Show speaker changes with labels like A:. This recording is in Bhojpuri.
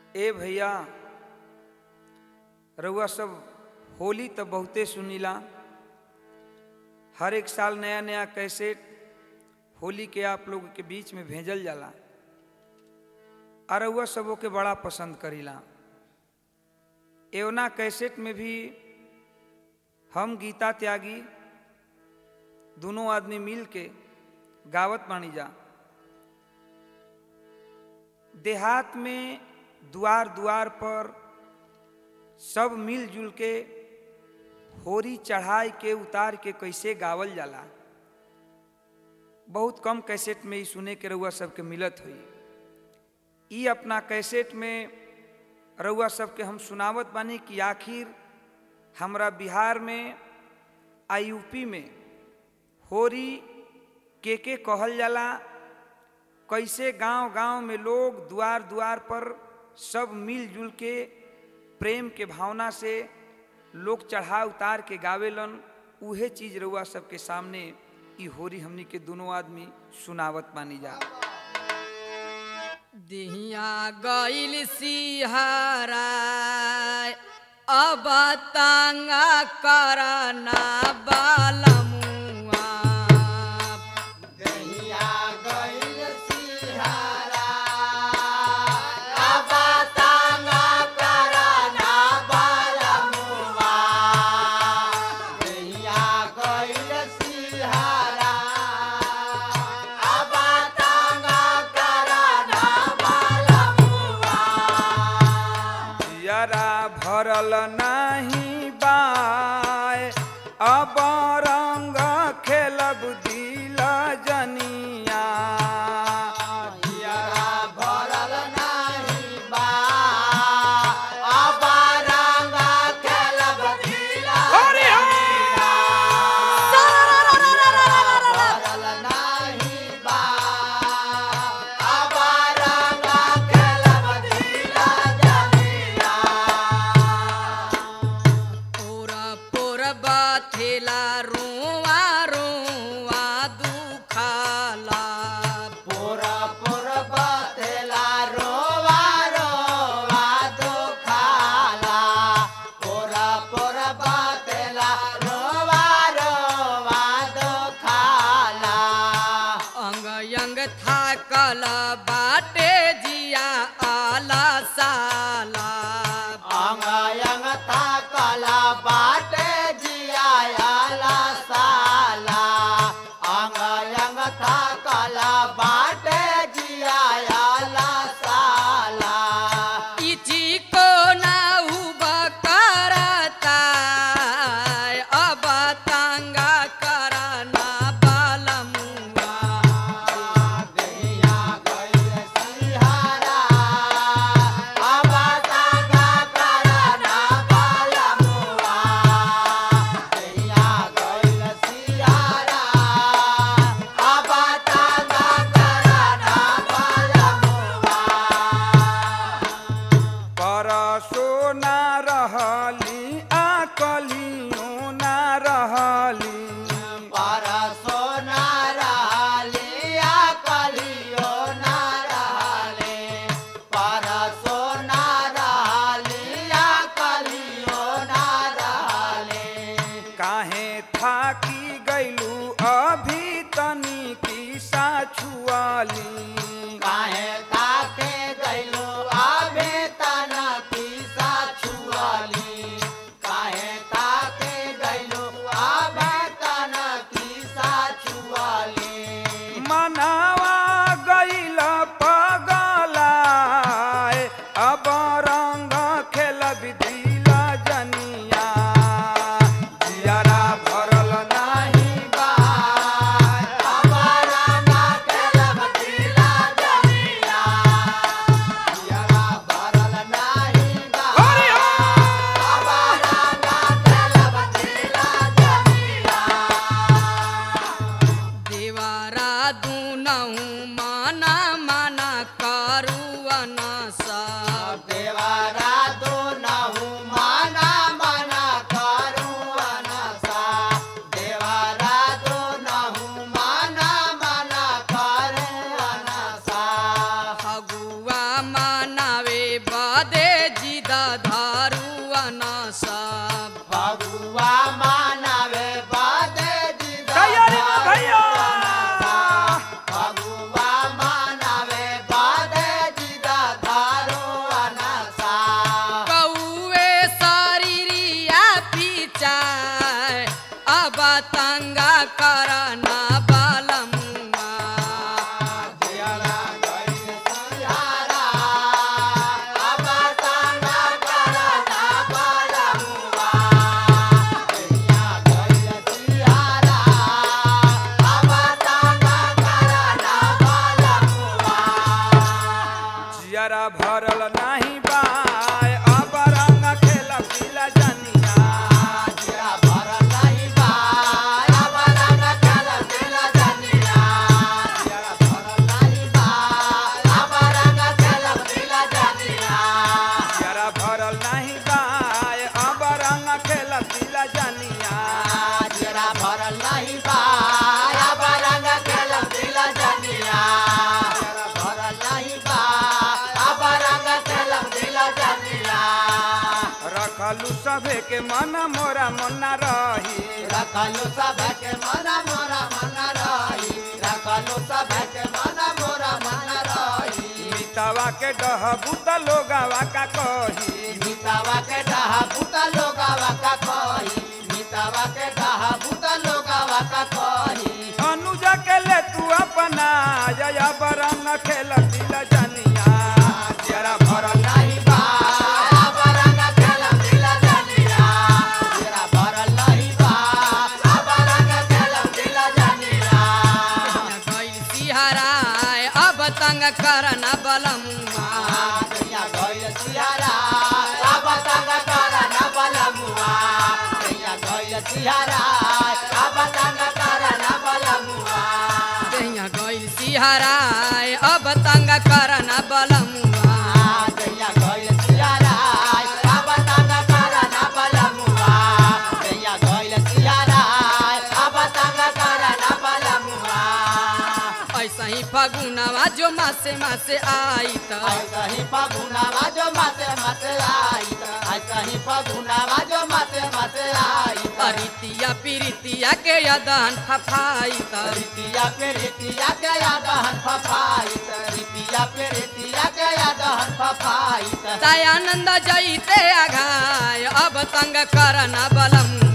A: ए भैया रउआ सब होली तो बहुते सुनीला हर एक साल नया नया कैसेट होली के आप लोग के बीच में भेजल जाला आ रउआ सबों के बड़ा पसंद करीला एवना कैसेट में भी हम गीता त्यागी दोनों आदमी मिल के गावत बानी जा देहात में द्वार द्वार पर सब मिलजुल के होरी चढ़ाई के उतार के कैसे गावल जाला बहुत कम कैसेट में ही सुने के रउआ सबके मिलत हुई ई अपना कैसेट में रउआ सबके हम सुनावत बानी कि आखिर हमरा बिहार में आ यूपी में होरी के के कहल जाला कैसे गांव गांव में लोग द्वार द्वार पर सब मिलजुल के प्रेम के भावना से लोग चढ़ा उतार के गावेलन उहे चीज रउआ सबके सामने ई होरी हमनी के दोनों आदमी सुनावत मानी जा
B: दिहिया गइल सिहारा अब तांगा करना बालमुआ
A: जियरा भरल नाही बाय अब रंग खेलब दिल जनिया हरि
B: पूरा पूरा बाथेला रोवा रोवा दुखाला अंग अंग थाकल बाटे जिया आला साला
C: बाटे जियाला साला अंग अंग थाकला बाटे जियाला साला
B: इची को ना उबा करता अब तांगा करना बालमुआ
C: गैया गैल सिहारा अब तागा करना बालमुआ गैया गैल सिहारा अब तागा करना बालमुआ
A: परसो ना रहली आ कलियो ना रहली
C: परसो ना रहलिया कलियो ना रहले परसो ना रहलिया कलियो ना रहले
A: काहे थाकी गैलू अभी तनी की साछुआली
C: काहे ताके गइलो आबे तना पीसा छुआली काहे ताके गइलो आबे तना पीसा छुआली
A: मनावा गैल पगलाए अब रंग खेल दिल जनिया जियारा भरल नाही
C: हमारा ना केलब दिला जमिया यारा भरल नाही बा
A: हरि
C: हमारा ना केलब दिला जमिया
B: देवारा दुनहु माना माना करुवन सा
C: देवारा दो नहु माना माना करू अनसा देवारा दो नहु माना माना करू अनसा
B: फगुआ मनावे बद
A: जियारा भरल नाही बाय अब रंग खेल पीला जनिया
C: जिया भरल नाही बा अब रंग खेल पीला जनिया जिया भरल नाही बा अब रंग खेल पीला जनिया
A: जियारा भरल नाही बाय अब रंग खेल पीला जनिया
C: जिया भरल नाही बा अब रंग खेल पीला जनिया जिया भरल नाही बा अब रंग खेल पीला जनिया
A: रखलू सभे के मन मोरा मना रही
C: रखलो सब के मना मोरा मन रही रखलो सब के मना मोरा मन रही
A: मितावा के डहबू त लोगावा का कही
C: मितावा के डहा भूता लोगावा का कही मितावा के डहा भूता लोगावा का कही
A: अनुजा के ले तू अपना जया बरंग खेल पीला जनिया जियारा भरल
C: नहीं बा अब रंग खेल दिला जनिया तेरा भरल नहीं बा अब रंग खेल दिला जनिया
B: गइल सिहराय अब तंग करना बलमुआ
C: दैया गइल सियारा अब तंग कर न बलमुआ दैया गइल सियारा अब तंग कर न बलमुआ
B: कहिया गइल सिहराय अब तंग करना बलमुआ
C: दैया गइल सियारा अब तंग कर न बलमुआ दैया गइल सियारा अब तंग कर न बलमुआ
B: ऐसा ही फगुनवा जो मासे मासे आई त
C: ऐसा ही फगुनावा जो मासे मासे आई ऐसा ही फगुनावा जो मासे मासे आई
B: अरितिया पिरितिया के यदन फफाई त
C: रितिया पे रितिया के यादहन फफाई रितिया पे रितिया के यादहन फफाई
B: दयानंद जईते आघाय अब तंग करना बलमुआ